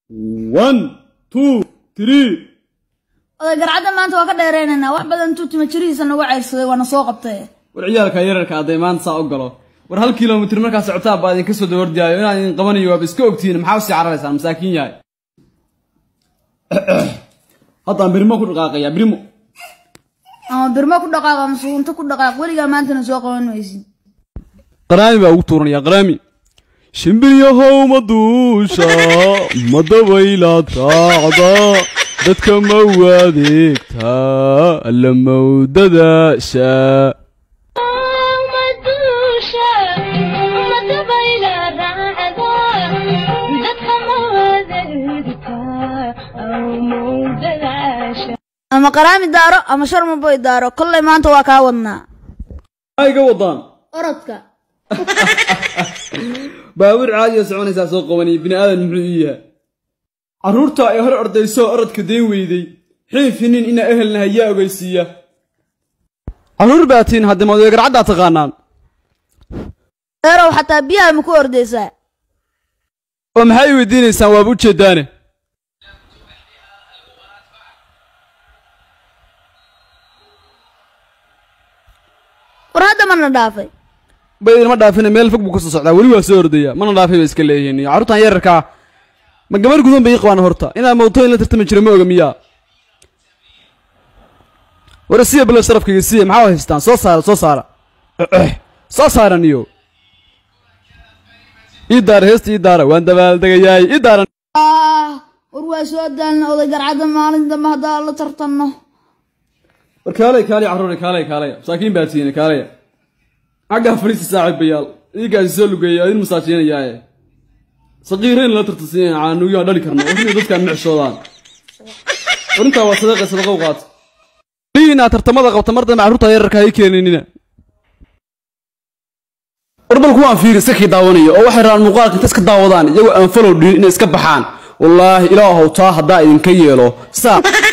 one two three oday garcadda maanta waa ka dheeraynaynaa wax badan intuu tima jirihiisa nagu ceyrsaday waana soo qabtay war ciyaalka yararka hadday maanta saa u galo war hal kilomitr markaa socotaa baa idinka soo dawardiyaayo inaan idin qabanayo waaba iska ogtihiin maxaa usii cararaysaan masaakiin yahay haddaan birimo ku dhaqaaqayaa birimo ama birmo ku dhaqaaq ama sugunto ku dhaqaaq weligaa maantana soo qaban maysid qaraami baa ugu tuuranaya qaraami shimbiryahow ma duusha ma dabaylaad raacda dadka ma wadeegtaa alla mawdadaasha ama qaraami daaro ama sharmaboy daaro kollay maanta waa kaa wadnaa maxaa iga wadaan orodka baabuur caadiya soconaysaa soo qabanaya bini aadan muxuu ii yahay carruurta ay hor ordayso orodka deen weyday xiifinin inaa ehelnahay yaa ogeysiiya carruur baa tiin haddii madoe garcaddaa taqaanaan eerow xataa biyaha ma ku ordaysaa oo maxaa ii weydiinaysaan waaba u jeedaane war hadda mana dhaafay ba idinma dhaafina meel fog buu ka soo socdaa weli waa soo ordaya mana dhaafay bay iska leeyihiin iyo carruurtan yararkaa ma gabar gudan bay ii qabaan horta inaad mawtooyin la tartami jiro ma oga miyaa war siya bilo sharafkayga siya maxaa haystaan soo saara soo saara soo saaran iyo ii daara heesta ii daara waan dabaaldegayaay ii daaran ah war waa soo daalna oday garcadda maalin dambe haddaan la tartanno war kaalay kaalay carruure kaalay kaalay masaakiin baa tihiin kaalaya xaggaa fadhiista saaxiibayaal idiinkaasi soo lugeeya idin masaajiinayaaye saqiirayn la tartansiinaya caanuugyo aan dhali karno warina dadkaan mexshoodaan warintaa waa sadaqa sadaqa u qaata liinaa tartamada qabta mar dambe carruurta yararka hay keeninina war bal kuwaan fiiri iska kii daawanaya oo waxay rabaan muuqaalka inta iska daawadaan iyagoo aan falow dhiin inay iska baxaan wallaahi ilaahow taa haddaa idinka yeelo saa